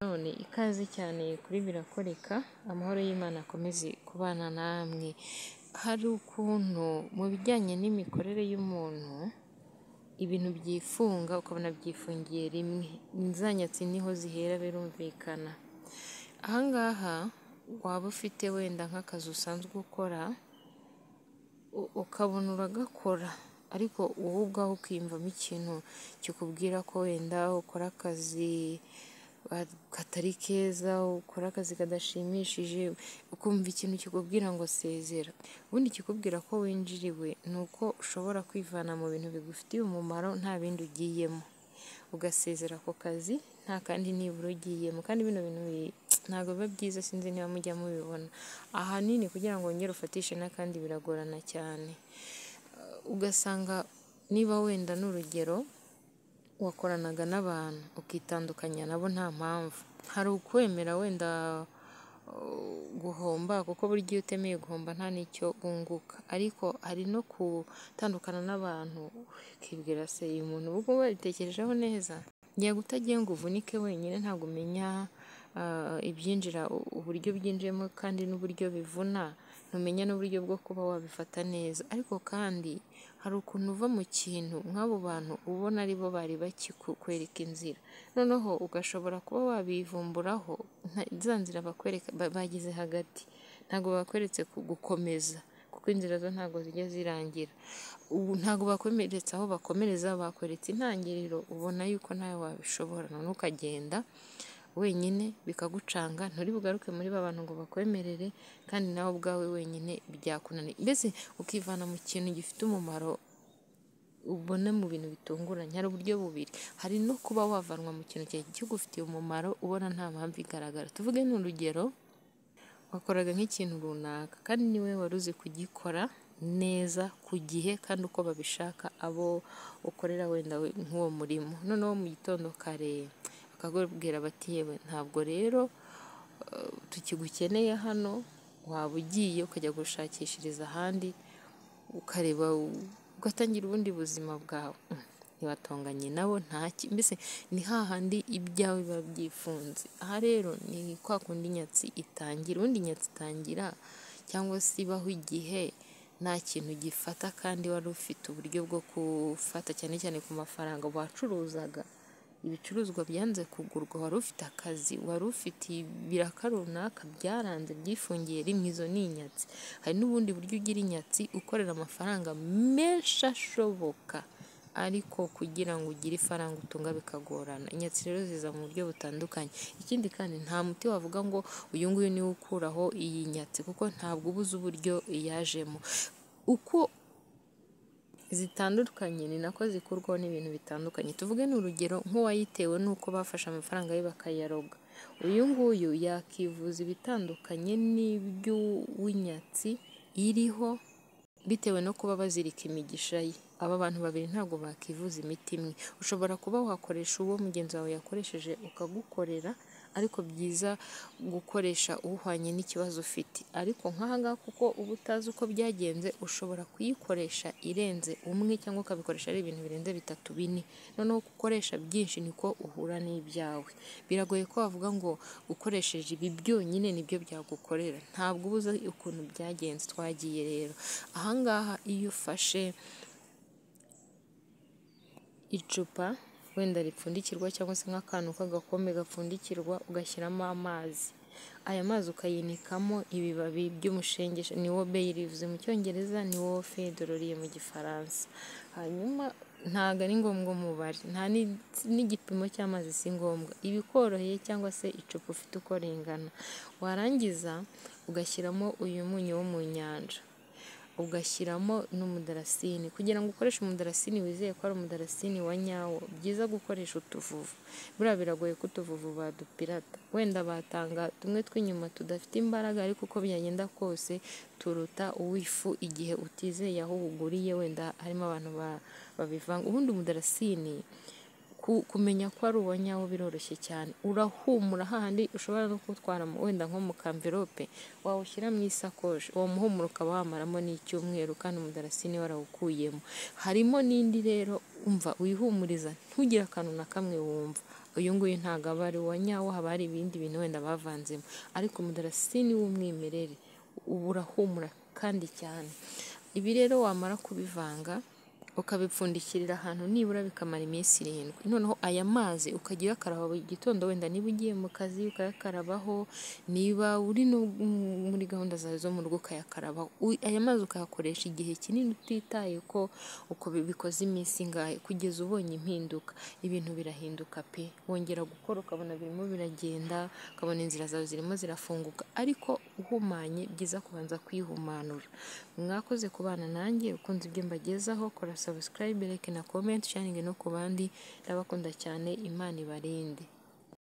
None ikaze cyane kuri Birakoreka, amahoro y'Imana akomeze kubana namwe, hari ukuntu mu bijyanye n'imikorere y'umuntu, ibintu byifunga ukabona byifungiye rimwe, inzanyatsi niho zihera birumvikana, aha ngaha waba ufite wenda nk'akazi usanzwe ukora, ukabona uragakora ariko wowe ubwawe ukiyumvamo ikintu kikubwira ko wenda ukora akazi katari keza, ukora akazi kadashimishije, ukumva ikintu kikubwira ngo sezera, ubundi ikikubwira ko winjiriwe ni uko ushobora kwivana mu bintu bigufitiye umumaro nta bindi ugiyemo, ugasezera ako kazi nta kandi nibura ugiyemo kandi bino bintu ntabwo biba byiza sinzi niba mujya mubibona, ahanini kugira ngo wongere ufatishe n'akandi biragorana cyane, ugasanga niba wenda n'urugero wakoranaga n'abantu ukitandukanya nabo nta mpamvu, hari ukwemera wenda guhomba kuko burya iyo utemeye guhomba nta n'icyo wunguka, ariko hari no gutandukana n'abantu ukibwira se uyu muntu ubwo wabitekerejeho neza, yagutagiye ngo uvunike wenyine ntabwo umenya ibyinjira uburyo byinjiyemo kandi n'uburyo bivuna, ntumenya n'uburyo bwo kuba wabifata neza, ariko kandi hari ukuntu uva mu kintu nk'abo bantu ubona aribo bari bakikwereka inzira, noneho ugashobora kuba wabivumburaho za nzira bakwereka bageze hagati, ntabwo bakweretse gukomeza kuko inzira zo ntabwo zijya zirangira, ntabwo bakwemeretse aho bakomereza, bakweretse intangiriro ubona yuko nawe wabishobora, noneho ukagenda wenyine bikagucanga, nturi bugaruke muri ba bantu ngo bakwemerere kandi nawe ubwawe wenyine byakunaniye, mbese ukivana mu kintu gifite umumaro ubona mu bintu bitunguranye, hari uburyo bubiri, hari no kuba wavanwa mu kintu kigufitiye umumaro ubona nta mpamvu igaragara, tuvuge ni urugero wakoraga nk'ikintu runaka kandi ni wowe wari uzi kugikora neza ku gihe kandi uko babishaka abo ukorera wenda nk'uwo murimo, noneho mu gitondo kare bakakubwira bati yewe ntabwo rero tukigukeneye hano, waba ugiye ukajya gushakishiriza ahandi, ukareba ugatangira ubundi buzima bwawe, ntiwatonganye nabo ntaki, mbese ni hahandi ibyawe biba byifunze, aha rero ni kwa kundi inyatsi itangira, ubundi inyatsi itangira cyangwa se ibaho igihe nta kintu ugifata kandi wari ufite uburyo bwo gufata cyane cyane ku mafaranga wacuruzaga, ibicuruzwa byanze kugurwa, wari ufite akazi, wari ufite ibiraka runaka byaranze byifungiye rimwe, izo ni inyatsi, hari n'ubundi buryo ugira inyatsi ukorera amafaranga menshi ashoboka ariko kugira ngo ugire ifaranga utunga bikagorana, inyatsi rero ziza mu buryo butandukanye, ikindi kandi nta muti wavuga ngo uyu nguyu niwo ukuraho iyi nyatsi kuko ntabwo uba uzi uburyo yajemo, uko zitandukanye ni nako zikurwaho n'ibintu bitandukanye, tuvuge ni urugero nk'uwayitewe n'uko bafashe amafaranga ye bakayaroga, uyu nguyu yakivuza ibitandukanye n'iby'uw'inyatsi iriho bitewe no kuba bazirika imigisha ye, aba bantu babiri ntabwo bakivuza imiti imwe, ushobora kuba wakoresha uwo mugenzi wawe yakoresheje ukagukorera ariko byiza gukoresha uhwanye n'ikibazo ufite, ariko nk'aha ngaha kuko uba utazi uko byagenze ushobora kuyikoresha irenze umwe cyangwa ukabikoresha ari ibintu birenze bitatu bine, noneho uko ukoresha byinshi niko uhura n'ibyawe, biragoye ko wavuga ngo ukoresheje ibi byonyine nibyo byagukorera, ntabwo uba uzi ukuntu byagenze, twagiye rero aha ngaha iyo ufashe icupa wenda ripfundikirwa cyangwa se nk'akantu k'agakombe gapfundikirwa ugashyiramo amazi, aya mazi ukayinikamo ibibabi by'umushengesha ni wo bay leaves mu cyongereza ni wo fédoroliye mu gifaransa, hanyuma ntabwo ari ngombwa umubare nta n'igipimo cy'amazi si ngombwa, iba ikoroheye cyangwa se icupa ufite uko ringana, warangiza ugashyiramo uyu munyu wo mu nyanja, ugashyiramo n'umudarasini, kugira ngo ukoreshe umudarasini wizeye ko ari umudarasini wa nyawo, byiza gukoresha utuvuvu, buriya biragoye ko utuvuvu badupirata, wenda batanga tumwe tw'inyuma tudafite imbaraga ariko uko byagenda kose turuta uw'ifu igihe utizeye aho uguriye wenda harimo abantu babivanga, ubundi umudarasini kumenya ko ari uwa nyawo biroroshye cyane, urahumura hahandi ushobora no kuwutwara wenda nko mu kamverope wawushyira mu isakoshi, uwo muhumuro ukaba wamaramo n'icyumweru kandi umudarasini warawukuyemo, harimo n'indi rero umva wihumuriza ntugire akantu na kamwe wumva. uyu nguyu ntabwo aba ari uwa nyawo haba hari ibindi bintu wenda bavanzemo ariko umudarasini w'umwimerere uba urahumura kandi cyane ibi rero wamara kubivanga ukabipfundikirira ahantu nibura bikamara iminsi irindwi noneho aya mazi ukajya uyakaraba buri gitondo wenda niba ugiye mu kazi ukayakarabaho niba uri no muri gahunda zawe zo mu rugo ukayakarabaho aya mazi ukayakoresha igihe kinini utitaye ko uko bikoze iminsi ingahe kugeza ubonye impinduka ibintu birahinduka pe wongera gukora ukabona birimo biragenda ukabona inzira zawe zirimo zirafunguka ariko uhumanye byiza kubanza kwihumanura mwakoze kubana nanjye ukunze ibyo mbagezaho kora subscribe like na comment sharing no ku bandi ndabakunda cyane imana ibarinde